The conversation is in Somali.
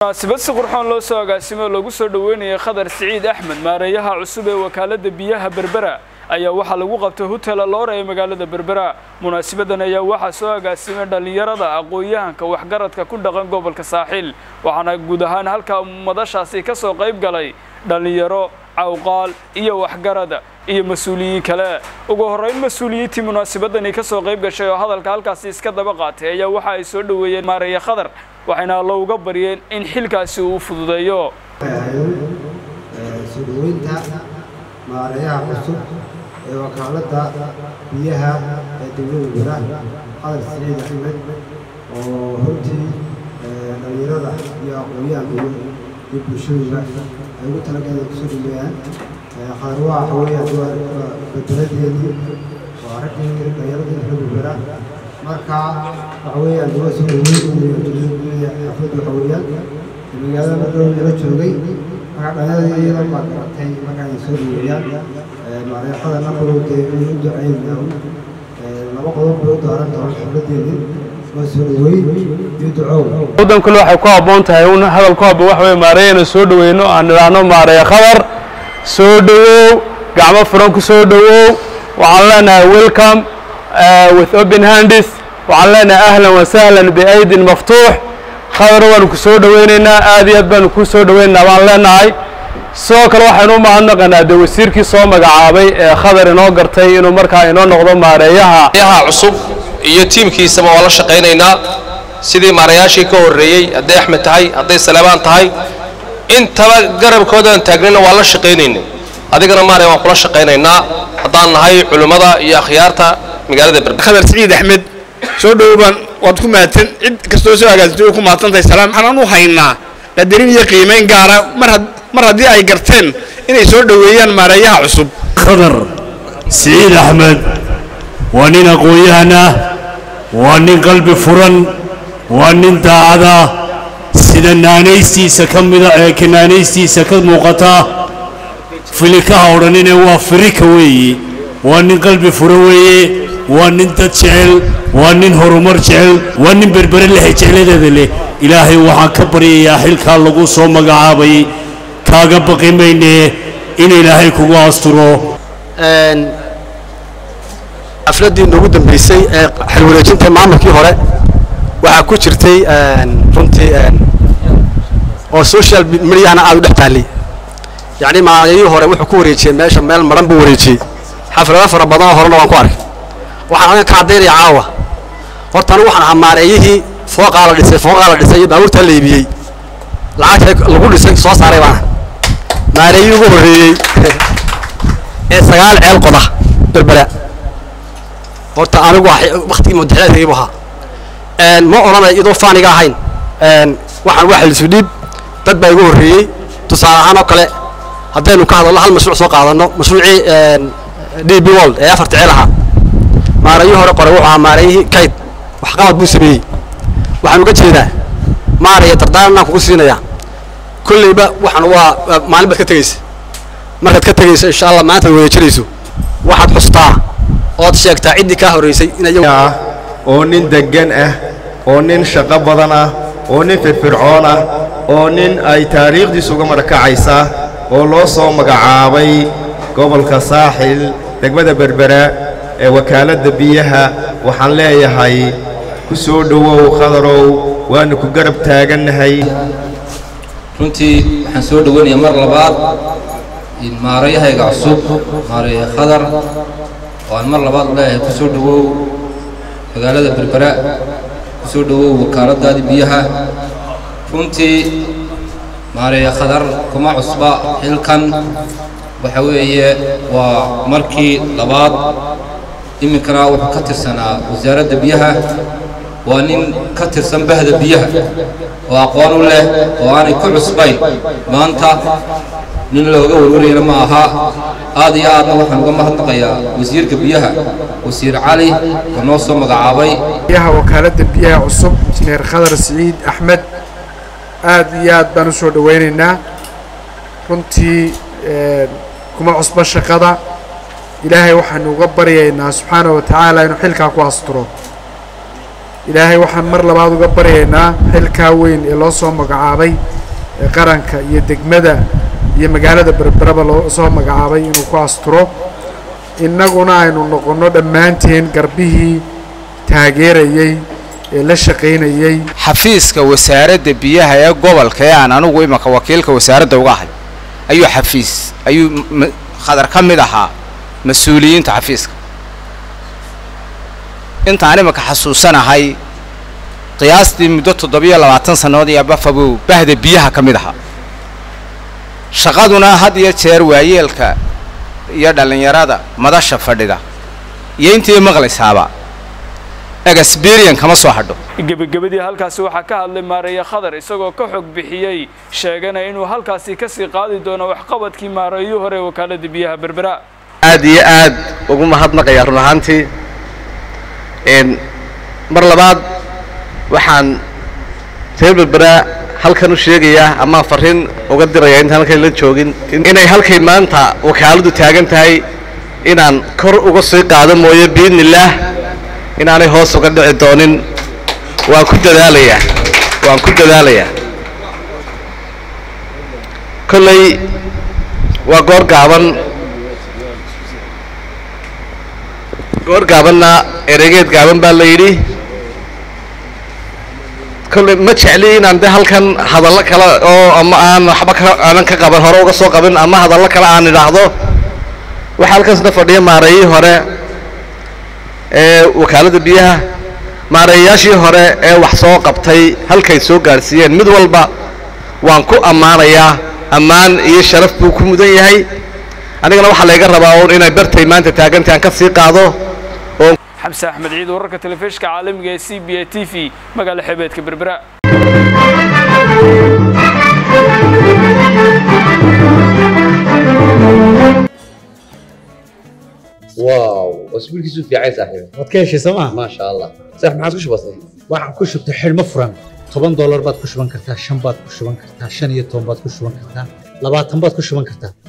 munaasabad si qurxoon loo soo agaasimay oo lagu soo dhoweynayay khadar siciid axmed maareeyaha cusub ee wakaaladda biyaha berbera ayaa waxaa lagu qabtay hotel aloora ee magaalada berbera munaasabadan ayaa waxaa soo agaasimay dhallinyarada aqoon-yahanka waxgaradka ku dhaqan gobolka saaxiil waxaana guud ahaan halkaa madashaasi ka soo qayb galay dhallinyaro cawqaal iyo waxgarada iyo mas-uuliyiin kale ugu horreyn mas-uuliyiintii munaasabadani ka soo qayb gashay oo hadalka halkaasi iska daba qaatay ayaa waxa ay soo dhoweeyeen maareeye khadar waxayna allo uga baryeen in xilkaasi uu fududeeyo soo dhoweynta maareeyaha cusub ee wakaaladda biyaha ee dowlada bera qadar siciid axmed oo runtii dhallinyarada iyo aqoon-yahanka iyo bulshadooda ay ugu talagaleen kusoo dhaweeyaan qadar waa waxa weeyaan waa bedeladeedii waa raggii dhallinyaradii dowlada bera marka waxa weeyaan waa soo dhaweyn xafladda waxa weeyaan magaalada madhow nala joogay marka dhallinyarada iyada baa garatay marka ay soo dhaweeyaan maareexada nabadow dee inuu u ducaynaa laba qodob bay u daaran doonaan xafladeedii waa soo dhaweyn iyo ducow waddan kale waxay ku habboon tahay un hadal ku habboon waxa weye maareeyana soo dhaweyno aan idhaahno maareeye khabar soo dhowow gacmo furan ku soo dhowow waxaan leenahay welcome with open handis waxaan leenahay ahlan wa sahlan biaydin maftuux khadar waanu ku soo dhoweynaynaa aad iyo aad baanu ku soo dhoweynaynaa baan leenahay sidoo kale waxaynu u mahadnaqaynaa dee wasiirkii soo magacaabay ee khadar inoo gartay inuu markaa inoo noqdo maareeyaha maareeyaha cusub iyo tiimkiisaba waa la shaqaynaynaa sidii maareeyaashii ka horreeyey hadday axmed tahay hadday saleebaan tahay intaba garabkoodaan taagnayna waa la shaqaynaynay adigana maaraya waan kula shaqaynaynaa haddaan nahay culimmada iyo akhyaarta magaalada berber khadar siciid axmed soo dhowbaan waad ku mahadsan cid kastoo soo agaasintay way ku mahadsantahay salaam waxaan u haynaa qadarin iyo qiimayn gaara mar had mar haddii ay garteen inay soo dhoweeyaan maareeyaha cusub khadar siciid axmed waa nin aqoon-yahan ah waa nin qalbi furan waa nin daacada sida naanaystiisa ka mida ee ka naanaystiisa ka muuqata filikaha odhanine waa firika weeye waa nin qalbi furan weeye waa nin dad jecel waa nin horumar jecel waa nin berbere lehe jecladeeda leh ilaahay waxaan ka baryayaa xilkaa lagu soo magacaabay kaaga baqi mayne in ilaahay kugu asturo xafladdii noogu dambaysay ee xilwareejinta maamulkii hore waxaa ku jirtay runtii oo social mediahana aad u dhex taallay yacni maalayihii hore wuxuu ku wareejiyey meesha meel maran buu wareejiyey xaflado fara badanoo horena waan ku arkay waxaan aniga ka caddaynaya caawa horta anigu waxaan ahaa maareeyihii fooqaa la dhisay fooqaa la dhisay iyo baabuurtaa la iibiyey lacagta lagu dhisay soo saaray baana maareeyihii ugu horreeyey ee sagaal ceel qoda berbera horta anigu waktigii madaxeedkaybu ahaa ma odhanay iyadoo faaniga ahayn waxaan waa xilisu dhiib dad baa igu horreeyey tusaale ahaan oo kale haddaynu ka hadalno hal mashruuc soo qaadanno mashruucii d b world ee afarta ceel ahaa maareeyihii hore qoray wuxuu ahaa maareeyihii kayd waxqabad buu sameeyey waxaan uga jeedaa maaraya dardaaranaan kugu siinayaa kollayba waxaan waa maalin baad ka tegaysa markaad ka tegayso insha allah maanta ad wareejinayso waxaad xustaa ood sheegtaa ciddii kaa horraysay inay oo nin deggan ah oo nin shaqo badan ah oo nin firfircoon ah oo nin ay taariikhdiisu uga marakacaysa oo loo soo magacaabay gobolka saaxil degmada berbera ee wakaaladda biyaha waxaan leeyahay ku soo dhowow khadarow waanu ku garab taagannahay runtii waxaan soo dhoweynayaa mar labaad maarayahayga cusub maareeye khadar oo aan mar labaad u leeyahay ku soo dhowow magaalada berbera ku soo dhowow wakaaladdaadii biyaha runtii maareeye khadar kuma cusba xilkan waxa weeye waa markii labaad iminkana wuxuu ka tirsanaa wasaaradda biyaha waa nin ka tirsan bahda biyaha oo aqoon u leh oo aanay ku cusbayn maanta nin looga warwarayana ma aha aad iyo aadna waxaan uga mahadnaqayaa wasiirka biyaha wasiir cali oo noo soo magacaabay biyaha wakaaladda biyaha cusub injineer khadar siciid axmed aad iyo aad baan u soo dhowaynaynaa runtii kuma cusbo shaqada ilaahay waxaanu uga baryaynaa subxaana wa tacaala inuu xilkaa ku asturo ilaahay waxaan mar labaad uga baryaynaa xilkaa weyn ee loo soo magacaabay ee qaranka iyo degmada iyo magaalada berberaba loo soo magacaabay inuu ku asturo innaguna aynu noqonno dhammaanteen garbihii taageerayey ee la shaqaynayey xafiiska wasaaradda biyaha ee gobolka ee aan anigu imanka wakiilka wasaaradda uga ahay ayuu xafiis ayuu khadar ka mid ahaa mas-uuliyiinta xafiiska intaan imanka xasuusanahay qiyaastii muddo toddobiyo labaatan sannadood iyo bafabuu bahda biyaha ka mid ahaa shaqaduna had iyo jeer waayeelka iyo dhallinyarada madasha fadhida iyo intii maqlaysaaba exberian kama soo hadho gebagabadii halkaasi waxaa ka hadlay maareeye khadar isagoo ka xog bixiyey sheegana inuu halkaasi ka sii qaadi doono waxqabadkii maareeyuu hore ee wakaaladda biyaha berbera aad iyo aad ugu mahadnaqayaa run ahaantii mar labaad waxaan reer berbera halkan u sheegayaa ama farriin uga dirayaa intaan halkan la joogin inay halkay maanta wakaaladu taagan tahay inaan kor uga sii qaado mooye biidnillaah inaanay hoos uga dhici doonin waan ku dadaalayaa waan ku dadaalayaa kolley waa goor gaaban goor gaabanna eregeed gaaban baa la yidhi kolley ma jecli inaan de halkan hadallo kale oo ama aan waxba ka aanan ka qaban hore uga soo qabin ama hadallo kale aan idhaahdo waxaa halkaasna fadhiya maareeyii hore ee wakaaladda biyaha maareeyayaashii hore ee wax soo qabtay halkay soo gaadhsiiyeen mid walba waan ku ammaanayaa ammaan iyo sharaf buu ku mudan yahay anigana waxaa layga rabaa uun inay bartay maanta taagantahy aan ka sii qaado oo xamse axmed ciid wararka telefishka caalamiga ee c b a t v magaala xebeedka berbera واو اسبوعك في عايز صاحبي waad ka heshay sooma ما شاء الله صح ما عاد كش بسيط waxaan ku shubtay xidhmo furan toban doolar baad ku shuban kartaa shan baad ku shuban kartaa shan iyo toban baad ku shuban kartaa labaatan baad ku shuban kartaa